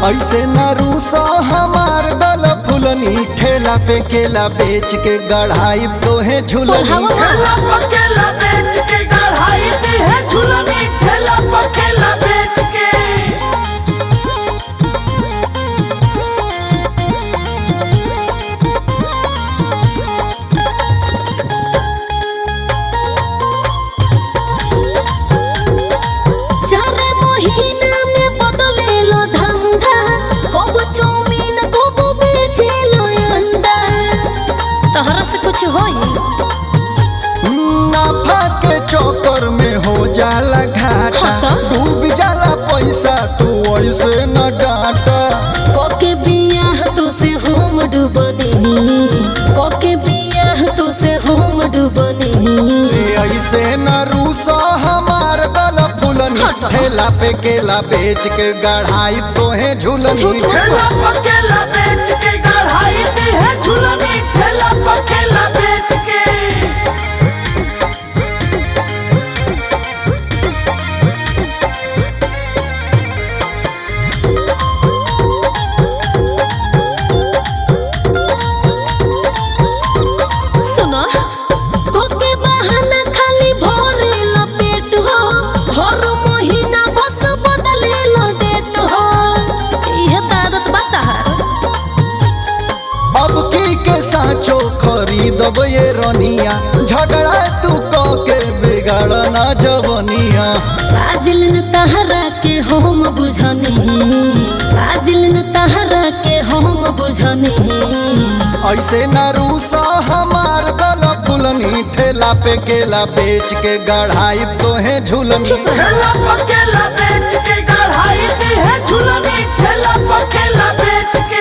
ऐसे न रूसो हमार दल फुलनी ठेला पे केला बेच के गढ़ाई तोहे झुलनी बोलहावा ना। ठेला पकेला बेच के गढ़ाई दी है झुलनी ठेला पकेला बेच के चार महीना में बदलेलो धंधा कबो चाउमीन कबो बेचेलो अंडा तहरा से कुछ होई नाफा के चौकर में हो जाला घाटा हाँ तो? डूब जाला पैसा तू ऐसे न डाटा कोके बियाह तू से हम डूब देही कोके बियाह तू से हम डूब देही ए ऐसे न रूसो हमार दल फुलनी हाँ तो? ठेला पे केला बेच के गढ़ाई तोहे झुलनी झूठ मत ठेला पकेला बेच के गढ़ाई दी है झुलनी ठेला पकेला बेच के सुनो कोके बहाना खाली भरेलो पेट हो हर महीना बस बदलेलो डेट हो इहे त आदत बता अब की के साचो खरीदब ये रनिया झगड़ा तू क के बिगाड़ ना जवनिया आजिल न तहरा के हम बुझनी आजिल न तहरा के हम बुझनी ऐसे न रूसो हमार दल फुलनी ठेला पे केला बेच के गढ़ाई तोहे झुलनी ठेला पकेला बेच के गढ़ाई दी है झुलनी ठेला पकेला बेच के